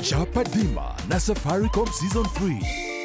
Chapa Dimba na Safaricom Season 3.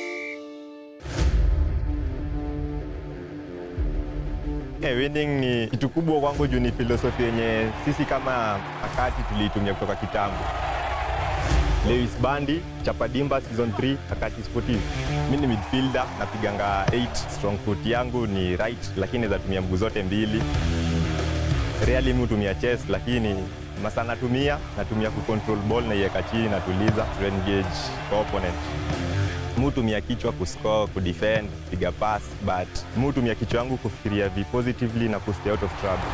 Yeah, winning ni kitu kubwa kwangu juu ni filosofi yenye sisi kama akati tuliitumia kutoka kitambo. Lewis Bandi, Chapadimba season 3, Akati Sportive. Mimi ni midfielder, napiganga 8, strong foot yangu ni right, lakini naweza tumia mguu zote mbili. Rarely mimi hutumia chest, lakini masa natumia, natumia kucontrol ball na iweka chini natuliza, to engage kwa opponent. Mimi hutumia kichwa kuscore, kudefend, piga pass, but mimi hutumia kichwa yangu kufikiria vi positively na kustay out of trouble.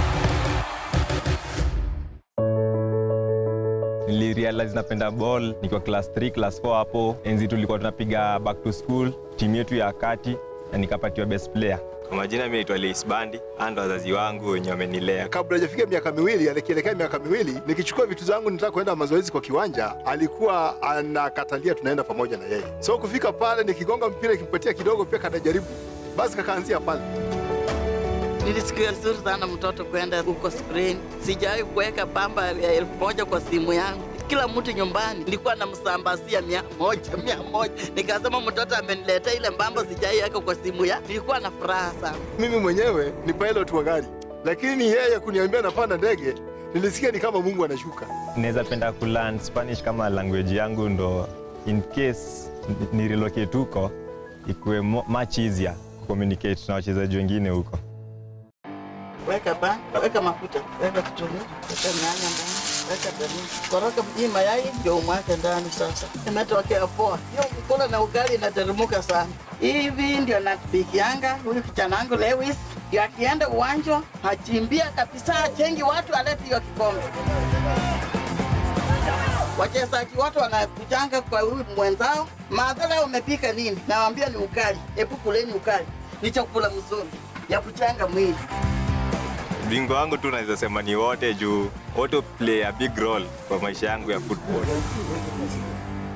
nilirealize napenda ball nikiwa class 3 class 4 hapo enzi tulikuwa tunapiga back to school timu yetu ya kati na nikapatiwa best player kwa majina mi naitwa Leis Bandi ando wazazi wangu wenye wamenilea kabla hajafika miaka miwili, alikielekea miaka miwili, nikichukua vitu zangu nitaka kwenda mazoezi kwa kiwanja, alikuwa anakatalia tunaenda pamoja na yeye. So kufika pale, nikigonga mpira kimpatia kidogo, pia kanajaribu, basi kakaanzia pale. Nilisikia vizuri sana mtoto kwenda huko Spain. Sijawahi kuweka pamba ya elfu moja kwa simu yangu. Kila mtu nyumbani nilikuwa namsambazia mia moja mia moja. Nikasema mtoto ameniletea ile mbamba, sijawahi weka kwa simu ya. Nilikuwa na furaha sana. Mimi mwenyewe ni pilot wa gari, lakini yeye kuniambia napanda ndege, nilisikia ni kama Mungu anashuka. naweza penda kulearn Spanish kama language yangu ndo in case ni relocate huko ikuwe mo- much easier communicate na wachezaji wengine huko Weka ba, weka mafuta, weka kitunguu, weka nyanya ndani, weka dania, koroga hii mayai ndio umwake ndani. Sasa imetokea poa, hiyo kula na ugali inateremka sana. Hivi ndio napikianga huyu kijana wangu Lewis, ndio akienda uwanja achimbia kabisa, achengi watu, alete hiyo kikombe. Wachezaji wote wanakujanga kwa huyu mwenzao, madhara umepika nini? Nawambia ni ukali, hebu kuleni ukali, ni chakula mzuri ya kuchanga mwili. bingo wangu tu naweza sema ni wote juu wote play a big role kwa maisha yangu ya football